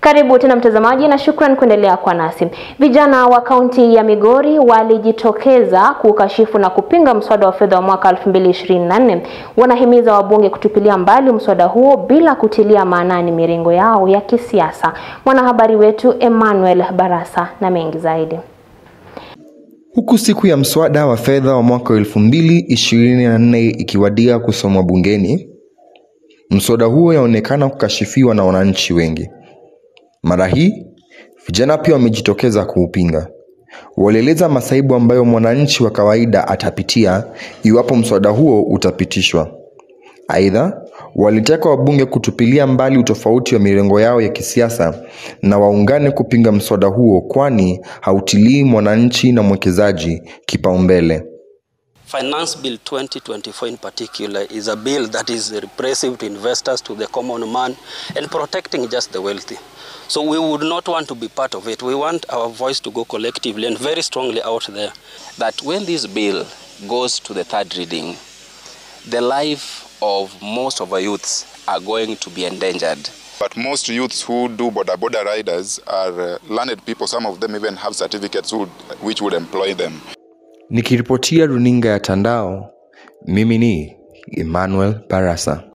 Karibu tena mtazamaji, na shukran kuendelea kwa nasi. Vijana wa kaunti ya Migori walijitokeza kukashifu na kupinga mswada wa fedha wa mwaka 2024. Wanahimiza wabunge kutupilia mbali mswada huo bila kutilia maanani mirengo yao ya kisiasa. Mwanahabari wetu Emmanuel Barasa na mengi zaidi. Huku siku ya mswada wa fedha wa mwaka 2024 ikiwadia kusomwa bungeni, mswada huo yaonekana kukashifiwa na wananchi wengi. Mara hii vijana pia wamejitokeza kuupinga. Walieleza masaibu ambayo mwananchi wa kawaida atapitia iwapo mswada huo utapitishwa. Aidha, walitaka wabunge kutupilia mbali utofauti wa mirengo yao ya kisiasa na waungane kupinga mswada huo, kwani hautilii mwananchi na mwekezaji kipaumbele. Finance Bill 2024 in particular is a bill that is repressive to investors, to the common man, and protecting just the wealthy. So we would not want to be part of it. We want our voice to go collectively and very strongly out there. That when this bill goes to the third reading, the life of most of our youths are going to be endangered. But most youths who do border border riders are uh, learned people. Some of them even have certificates who, which would employ them. Nikiripotia runinga ya Tandao, mimi ni Emmanuel Barasa.